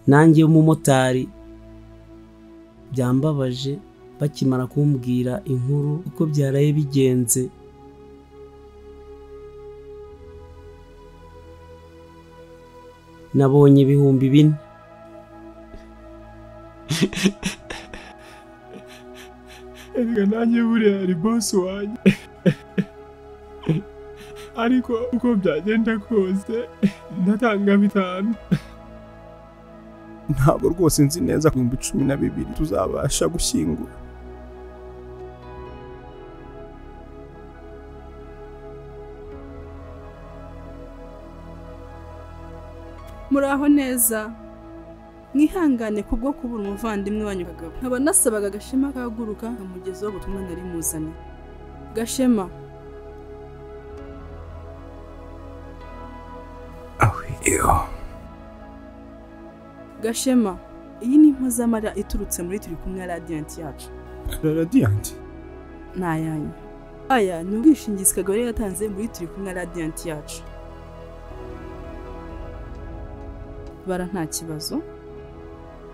nanjye w'umumotari byambabaje bakimara kumbwira inkuru uko byaraye bigenze nabonye ibihumbi bine reka nanjye buriya hari bosi wanjye ariko uko byagenda kose ndatanga bitanu ntabwo rwose nzi neza ku bihumbi cumi na bibiri tuzabasha gushyingura muraho neza mwihangane kubwo kubura umuvandimwe wanyu kagabo nkaba nasabaga gashema kahaguruka nkamugezaho ubutumwa nari muzanye gashema iyo gashema iyi ni mpuzamara iturutse muri turi kumwe radiyanti yacu radiyanti ni ayanyu aya ni ubwishingizi kagabo yari yatanze muri turi kumwe radiyanti yacu bara nta kibazo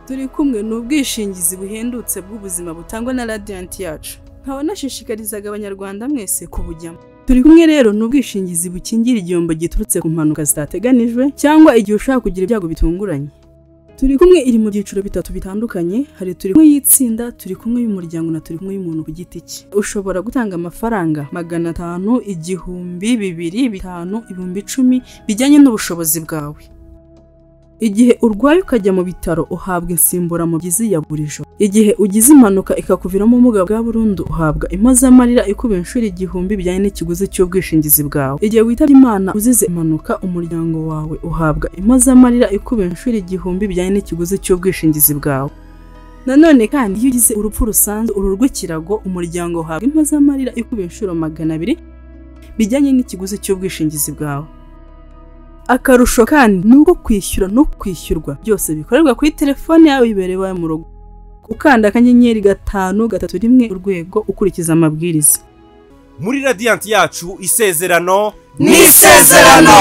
turi kumwe ni ubwishingizi buhendutse bw'ubuzima butangwa na radiyanti yacu nkaba nashishikarizaga abanyarwanda mwese kubujyamo turi kumwe rero ni ubwishingizi bukingira igihombo giturutse ku mpanuka zitateganijwe cyangwa igihe ushobora kugira ibyago bitunguranye turi kumwe iri mu byiciro bitatu bitandukanye hari turi kumwe y'itsinda turi kumwe y'umuryango na turi kumwe y'umuntu ku giti cye ushobora gutanga amafaranga magana atanu igihumbi bibiri bitanu ibihumbi icumi bijyanye n'ubushobozi bwawe igihe urwaye ukajya mu bitaro uhabwa insimburamubyizi ya buri joro igihe ugize impanuka ikakuviramo ubumuga bwa burundu uhabwa impozamarira ikuba inshuro igihumbi bijyanye n'ikiguzi cy'ubwishingizi bwawe igihe witabye imana uzize impanuka umuryango wawe uhabwa impozamarira ikuba inshuro igihumbi bijyanye n'ikiguzi cy'ubwishingizi bwawe nanone kandi iyo ugize urupfu rusanzwe uru rw'ikirago umuryango uhabwa impozamarira ikuba inshuro magana abiri bijyanye n'ikiguzi cy'ubwishingizi bwawe akarusho kandi ni uko kwishyura no kwishyurwa byose bikorerwa kuri telefone yawe ibereye iwawe mu rugo ukanda akanyenyeri gatanu gatatu rimwe urwego ukurikiza amabwiriza muri radiyanti yacu isezerano Ni isezerano!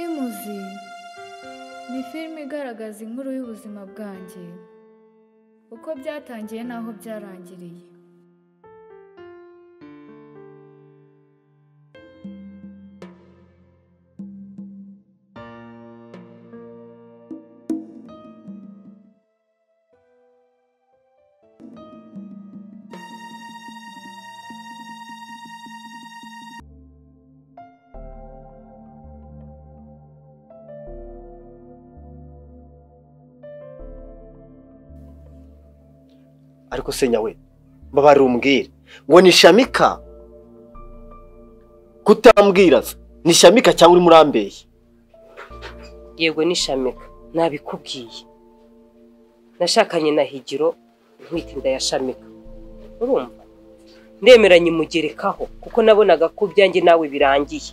imuzi ni filime igaragaza inkuru y'ubuzima bwanjye uko byatangiye n'aho byarangiriye ariko se nyawe mbabarira umbwire ngo ni shamika kutambwira se ni shamika cyangwa urimo urambeye yego ni shamika nabikubwiye nashakanye na higiro ntwite inda ya shamika urumva ndemeranye mugerekaho kuko nabonaga ko ibyanjye nawe birangiye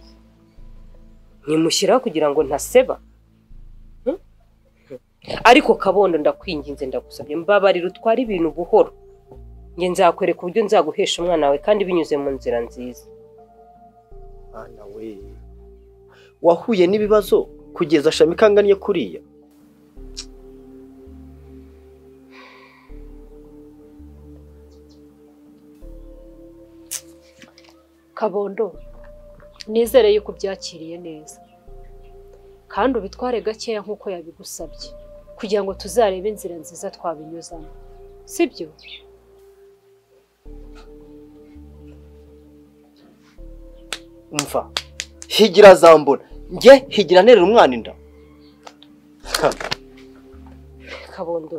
ntimushyiraho kugira ngo ntaseba Hmm? ariko kabondo ndakwinginze ndagusabye mbabarira utware ibintu buhoro nge nzakwereka uburyo nzaguhesha umwana wawe kandi binyuze mu nzira nziza mwana we wahuye n'ibibazo kugeza shamika anganye kuriya kabondo nizere yuko ubyakiriye neza kandi ubitware gakeya nk'uko yabigusabye kugira ngo tuzarebe inzira nziza twabinyuzamo sibyo mva higira zambura njye higira nterera umwana inda Ha, kabondo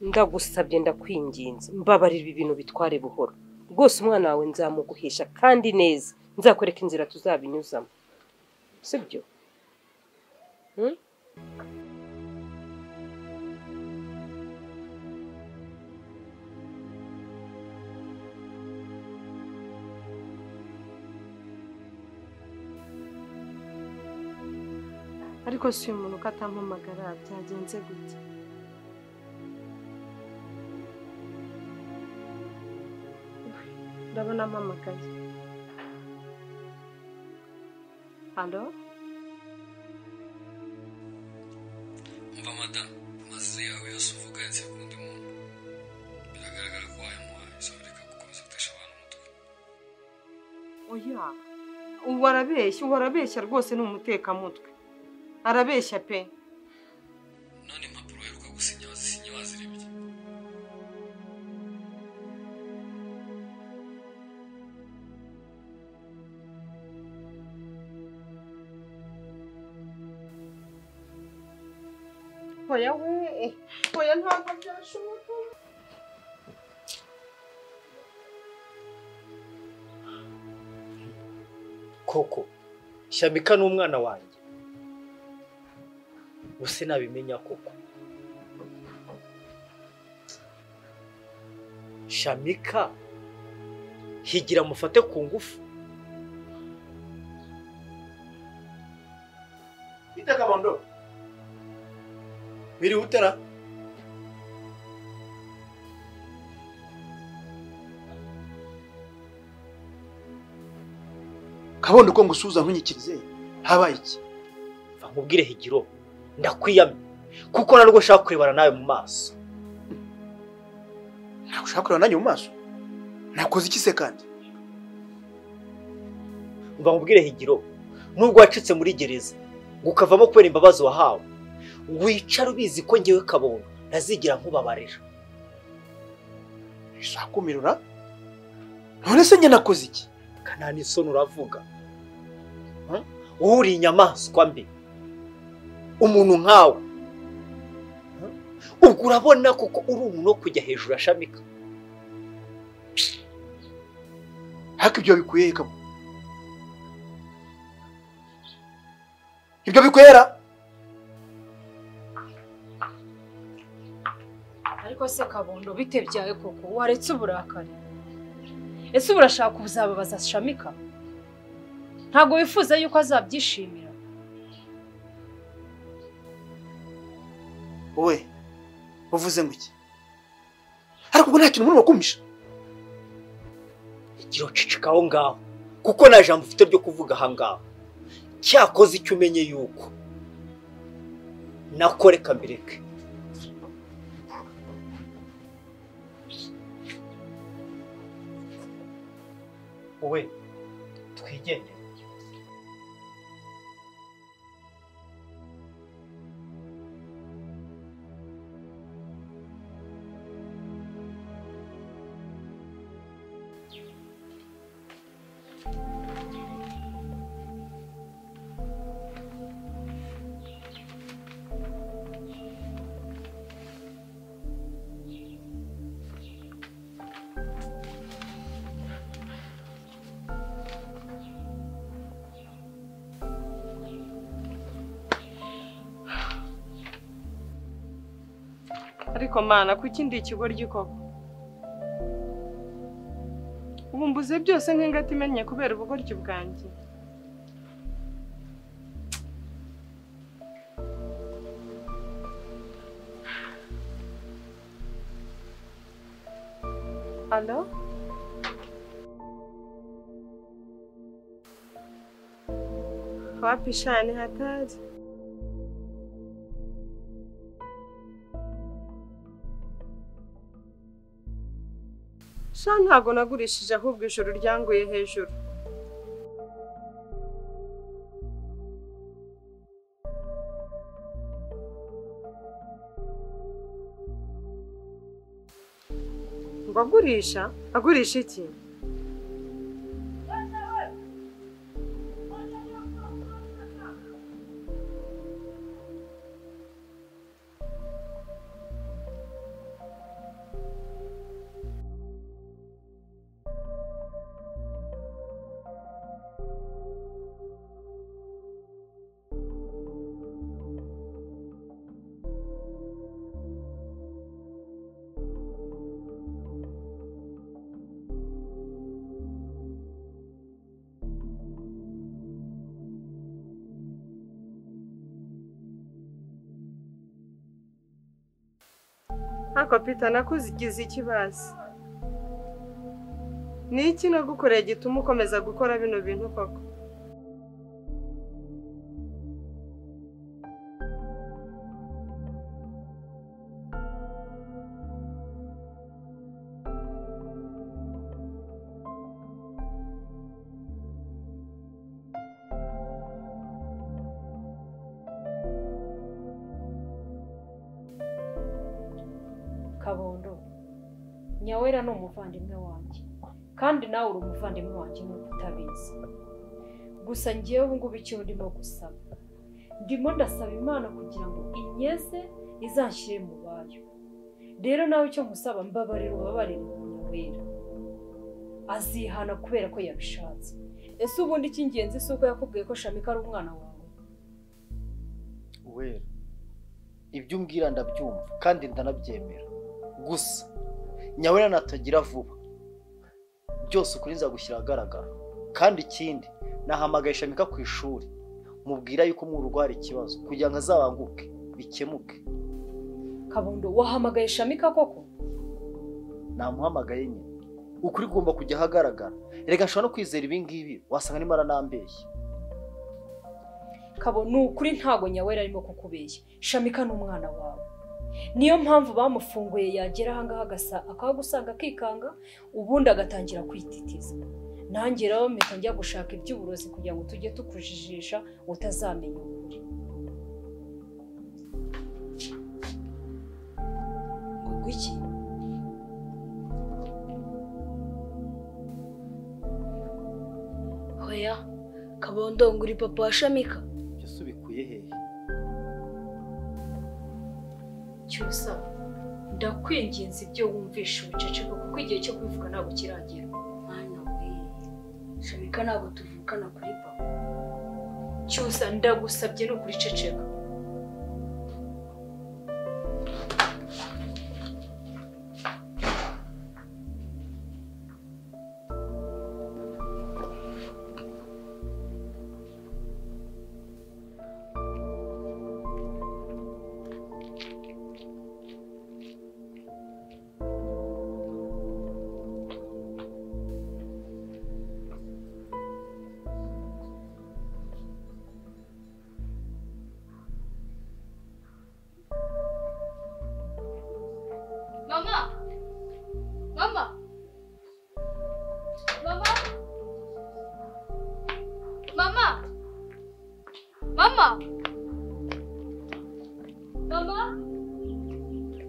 ndagusabye ndakwinginze mbabarira ibi bintu bitware buhoro rwose umwana wawe nzamuguhisha kandi neza nzakwereka inzira tuzabinyuzamo sibyo ariko si uyu muntu uko atampamagara byagenze gute ndabona ampamagaye halo mva madamu amazi yawe yose uvuga yatse ku wundi muntu biragaragara ko wayamuhaye uzabireka gukomeza gutesha abantu umutwe oya ubu arabeshya ubu arabeshya rwose ni umutekamutwe arabeshya pe none impapuro uheruka gusinya wazisinye wazirebye oya we oya ntabwo byashoboka koko shyamika ni umwana wanjye ubuse nabimenya koko shamika higira mufate ku ngufu bita kabondo biriwe utera kabondo uko ngusuhuza nkunyikirize habaye iki mva nkubwire higiro ndakwiyamye kuko narwo ushaka kurebana nawe mu maso ntabwo ushaka kureba nanjye mu maso nakoze iki se kandi mva nkubwire higiro nubwo wacitse muri gereza ngo ukavamo kubera imbabazi wahawe wicara ubizi ko ngewe kabondo ntazigera nkubabarira bizakumirura none se njye nakoze iki kanani isoni uravuga uhuriye inyamaswa mbi umuntu nkawe ubwo urabona kuko uri umuntu wo kujya hejuru ya shamika ariko ibyo bikuye kabo ibyo bikwera ariko se kabondo bite byawe koko waretse uburakari ese ubu urashaka kuzababaza shamika ntabwo wifuza yuko azabyishimira wowe uvuze ngo iki ariko ubwo nta kintu umuntu wakumisha igira ucicika aho ngaho kuko nta jambo ufite ryo kuvuga aha ngaho cyakoze icyo umenye yuko nakoreka mbireke wowe twigendere ariko mana kuki ndi ikigoryi koko ubu mbuze byose nk'ingata imennye kubera ubugoryi bwanjye alo wapi sha ni hatari sha ntabwo nagurishije ahubwo ijuru ryanguye hejuru ngo agurisha agurisha iki hako pita nakuzigize ikibazo ni iki nagukoreye gituma ukomeza gukora bino bintu koko kabondo nyawera ni umuvandimwe wanjye kandi nawe uri umuvandimwe wanjye nk'uko utabizi gusa ngewe ubu ngubu icyo ndimo gusaba ndimo ndasaba imana kugira ngo inyeze izanshyire mu bayo rero nawe icyo musaba mbabarira ubabarire nyawera azihana kubera ko yabishatse ese ubundi icy'ingenzi si uko yakubwiye ko shamika ari umwana wawe wera ibyo umbwira ndabyumva kandi ndanabyemera gusa nyawera natagira vuba byose ukuri nzagushyira ahagaragara kandi ikindi nahamagaye shamika ku ishuri mubwira yuko umwurugo hari ikibazo kugira ngo azabanguke bikemuke kabondo wahamagaye shamika koko namuhamagaye nyine ukuri kugomba kujya ahagaragara reka nshobora no kwizera ibi ngibi wasanga arimo aranambeshya kabo ni ukuri ntago nyawera arimo kukubeshya shamika ni umwana wawe niyo mpamvu bamufunguye yagera ahangaha agasa akahagusanga akikanga ubundi agatangira kwititiza nanjye rero mpita njya gushaka iby'uburozi kugira ngo tujye tukujijisha utazamenya ukuri ubwo iki hoya kabondo ngo uri papa wa shamika byose ubikuye hehe cyusa ndakwinginze ibyo wumvisha ubuceceko kuko igihe cyo kubivuga ntabwo kiragera mwana we shamika ntabwo tuvukana kuri papa cyusa ndagusabye ni ukuri ceceka mama mama mama mama mama mama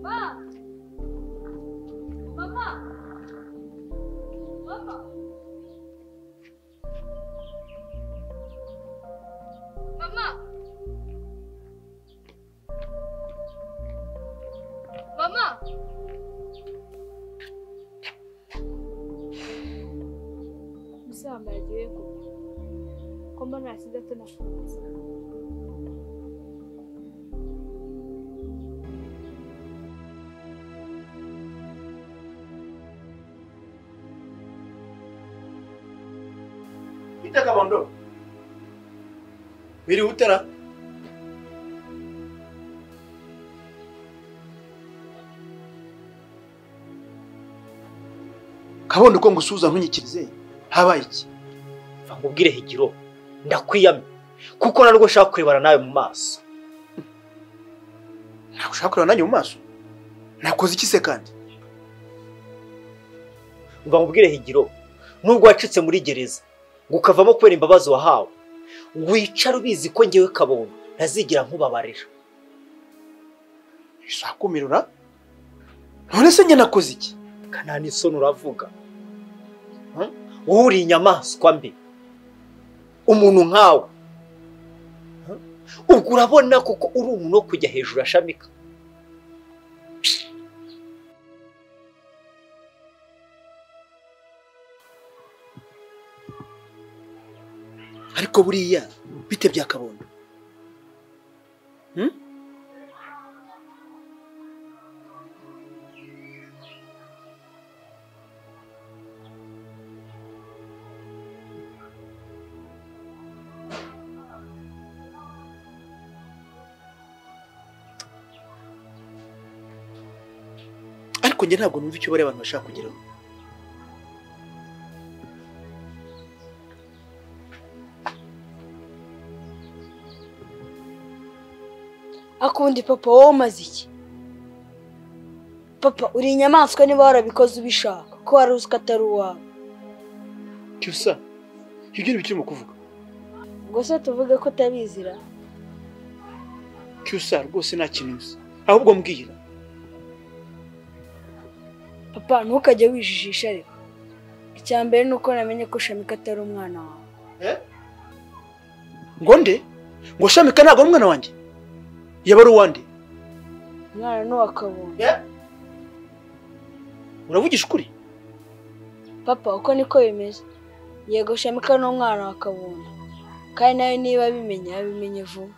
ma mama mama mama mama muzambaragiwe koko ko mbona hasi gato nafunze bita kabondo wiriwe utera kabondo uko ngusuhuza ntunyikirize habaye iki va nkubwire higiro ndakwiyamye kuko narwo ushaka kurebana nawe mu maso ntabwo ushaka kureba nanjye mu maso nakoze iki se kandi mva nkubwire higiro nubwo wacitse muri gereza ngo ukavamo kubera imbabazi wahawe wicara ubizi ko ngewe kabondo ntazigera nkubabarira bisakumirura none se njye nakoze iki kanani isoni uravuga Hmm? wowe uri inyamaswa mbi umuntu nkawe Hmm? ubwo urabona kuko uri umuntu wo kujya hejuru ashamika ariko buriya bite bya kabondo Hmm? ariko njye ntabwo numva icyo bariya abantu bashaka kugeraho akundi papa wowe umaze iki papa uri inyamaswa niba warabikoze ubishaka ko wari uzi ko atari uwawe cyusa ibyo ni ibyo urimo kuvuga ngo se tuvuge ko utabizira cyusa rwose nta kintu uzi ahubwo mbwira papa ntukajye wijijisha reka icya mbere ni uko namenye ko shamika atari umwana wawe ngo nde ngo shamika ntabwo ari umwana wanjye yaba ari uwande umwana ni uwa kabonye uravugisha ukuri papa uko niko bimeze yego shamika ni umwana wa kabonye kandi nawe niba abimenye abimenye vuba